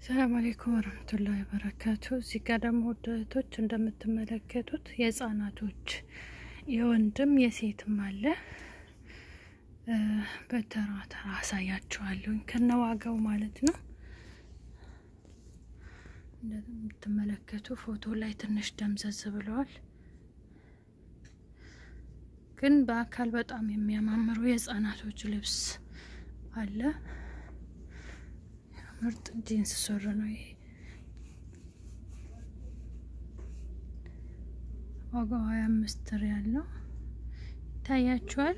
ሰላም አሌይኩም ወረህመቱላሂ ወበረካቱ። እዚህ ጋር ደግሞ ውድ እህቶች እንደምትመለከቱት የህጻናቶች የወንድም የሴትም አለ። በተራ ተራ አሳያችኋለሁ ከነዋጋው ማለት ነው። እንደምትመለከቱ ፎቶ ላይ ትንሽ ደምዘዝ ብለዋል፣ ግን በአካል በጣም የሚያማምሩ የህጻናቶች ልብስ አለ። ምርጥ ጂንስ ሱሪ ነው ይሄ። ዋጋው ሀያ አምስት ሪያል ነው። ይታያችኋል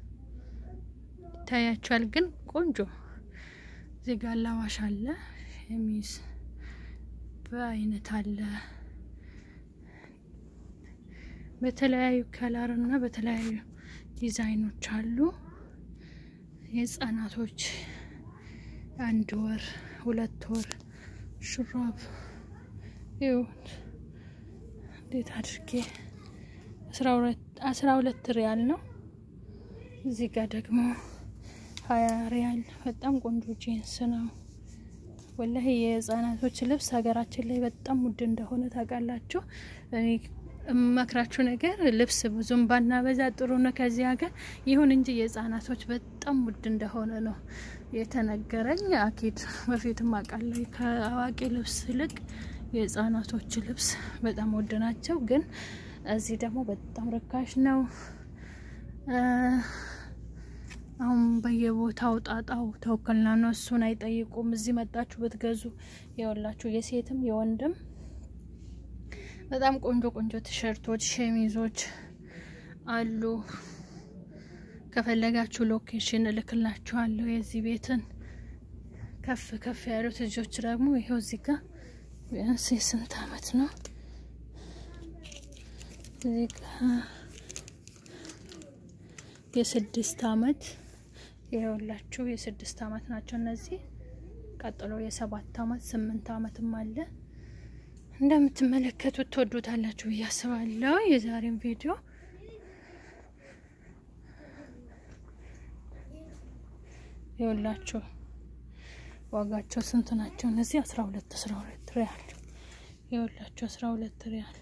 ይታያችኋል፣ ግን ቆንጆ እዚህ ጋር አላዋሽ አለ፣ ሸሚዝ በአይነት አለ፣ በተለያዩ ከለር እና በተለያዩ ዲዛይኖች አሉ። የህጻናቶች አንድ ወር ሁለት ወር ሹራብ ይሁን እንዴት አድርጌ አስራ ሁለት ሪያል ነው። እዚህ ጋር ደግሞ ሀያ ሪያል በጣም ቆንጆ ጂንስ ነው። ወላሂ የህጻናቶች ልብስ ሀገራችን ላይ በጣም ውድ እንደሆነ ታውቃላችሁ። እኔ እመክራችሁ ነገር ልብስ ብዙም ባናበዛ ጥሩ ነው ከዚህ ሀገር። ይሁን እንጂ የህጻናቶች በጣም ውድ እንደሆነ ነው የተነገረኝ። አኪድ በፊትም አውቃለሁ ከአዋቂ ልብስ ይልቅ የህጻናቶች ልብስ በጣም ውድ ናቸው። ግን እዚህ ደግሞ በጣም ርካሽ ነው። አሁን በየቦታው ጣጣው ተወከልና ነው፣ እሱን አይጠይቁም። እዚህ መጣችሁ ብትገዙ የወላችሁ የሴትም የወንድም በጣም ቆንጆ ቆንጆ ቲሸርቶች፣ ሸሚዞች አሉ። ከፈለጋችሁ ሎኬሽን እልክላችኋለሁ የዚህ ቤትን። ከፍ ከፍ ያሉት ልጆች ደግሞ ይኸው እዚህ ጋር ቢያንስ የስንት አመት ነው እዚህ ጋር የስድስት አመት ይኸውላችሁ የስድስት አመት ናቸው እነዚህ። ቀጥሎ የሰባት አመት ስምንት አመትም አለ። እንደምትመለከቱት ትወዱታላችሁ ብዬ አስባለሁ። የዛሬን ቪዲዮ ይኸውላችሁ ዋጋቸው ስንት ናቸው እነዚህ? አስራ ሁለት አስራ ሁለት ሪያል ይኸውላችሁ አስራ ሁለት ሪያል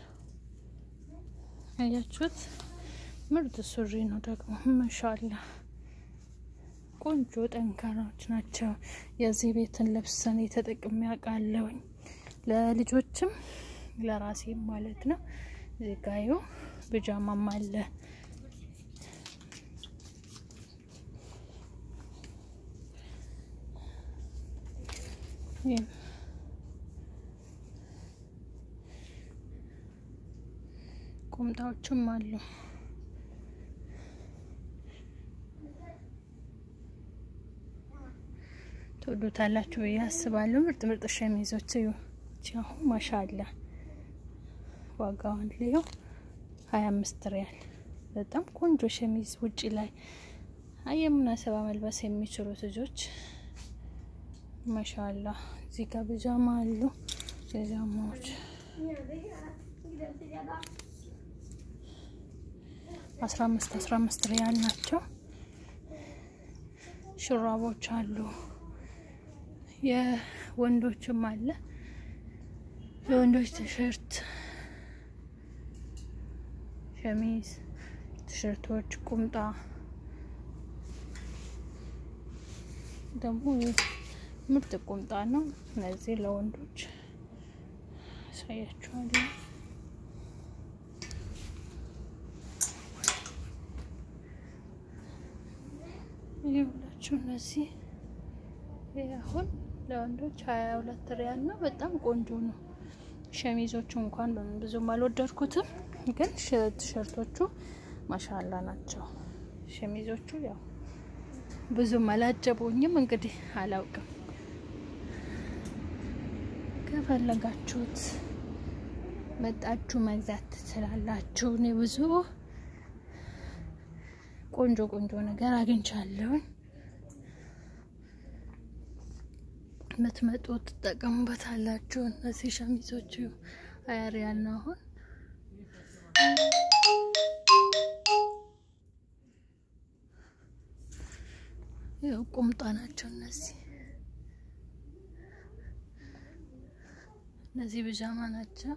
አያችሁት? ምርጥ ሱሪ ነው ደግሞ ማሻአላ ቆንጆ ጠንካራዎች ናቸው። የዚህ ቤትን ልብስ እኔ ተጠቅሜ አውቃለሁኝ ለልጆችም ለራሴም ማለት ነው። እዚህ ጋዩ ብጃማም አለ። ቁምጣዎችም አሉ። ትወዱታላችሁ ብዬ አስባለሁ። ምርጥ ምርጥ ሸሚዞች አሁን ማሻአላ ዋጋዋን ልየው ሀያ አምስት ሪያል በጣም ቆንጆ ሸሚዝ ውጪ ላይ የሙናሰባ መልበስ የሚችሉት ልጆች ማሻአላ። እዚህ ጋር ብጃማ አሉ። ብጃማዎች አስራ አምስት አስራ አምስት ሪያል ናቸው። ሹራቦች አሉ። የወንዶችም አለ። የወንዶች ቲሸርት፣ ሸሚዝ፣ ቲሸርቶች፣ ቁምጣ ደግሞ ምርጥ ቁምጣ ነው። እነዚህ ለወንዶች አሳያችኋለሁ። ይኸውላችሁ እነዚህ አሁን ለወንዶች ሀያ ሁለት ሪያል ነው። በጣም ቆንጆ ነው። ሸሚዞቹ እንኳን ብዙም አልወደድኩትም፣ ግን ቲሸርቶቹ ማሻላ ናቸው። ሸሚዞቹ ያው ብዙም አላጀቡኝም። እንግዲህ አላውቅም። ከፈለጋችሁት መጣችሁ መግዛት ትችላላችሁ። እኔ ብዙ ቆንጆ ቆንጆ ነገር አግኝቻለሁኝ። የምትመጡ ትጠቀሙበታላችሁ። እነዚህ ሸሚዞቹ ሀያ ሪያል ነው አሁን ያው ቁምጣ ናቸው እነዚህ እነዚህ ብዣማ ናቸው።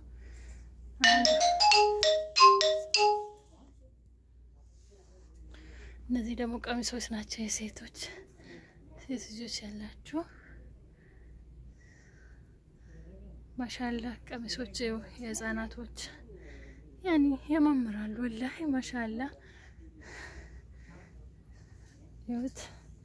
እነዚህ ደግሞ ቀሚሶች ናቸው የሴቶች ሴት ልጆች ያላችሁ ማሻላ ቀሚሶች የህፃናቶች ያኔ ያማምራሉ። ወላሂ ማሻላ ይሁት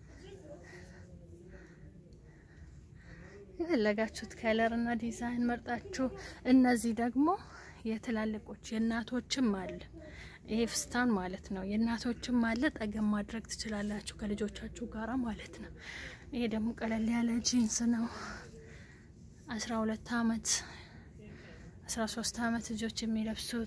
የፈለጋችሁት ከለር እና ዲዛይን መርጣችሁ። እነዚህ ደግሞ የትላልቆች የእናቶችም አለ። ይሄ ፍስታን ማለት ነው። የእናቶችም አለ። ጠገም ማድረግ ትችላላችሁ ከልጆቻችሁ ጋራ ማለት ነው። ይሄ ደግሞ ቀለል ያለ ጂንስ ነው። አስራ ሁለት አመት አስራ ሶስት አመት ልጆች የሚለብሱት።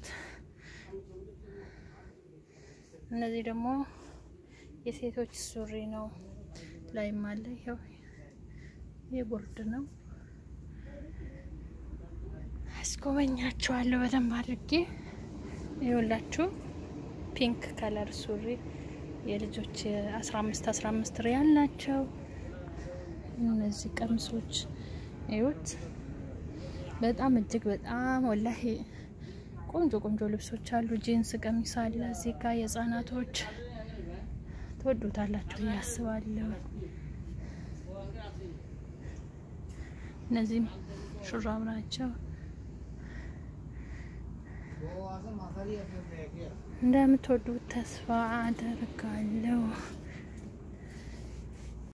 እነዚህ ደግሞ የሴቶች ሱሪ ነው። ላይም አለ ይኸው ይህ ቦርድ ነው። አስጎበኛችኋለሁ በደንብ አድርጌ። ይኸውላችሁ ፒንክ ከለር ሱሪ የልጆች አስራ አምስት አስራ አምስት ሪያል ናቸው። እነዚህ ቀሚሶች ይሁት በጣም እጅግ በጣም ወላሂ ቆንጆ ቆንጆ ልብሶች አሉ። ጂንስ ቀሚስ አለ እዚህ ጋር የህጻናቶች ትወዱታላችሁ ብዬ አስባለሁ። እነዚህም ሹራብ ናቸው። እንደምትወዱት ተስፋ አደርጋለሁ።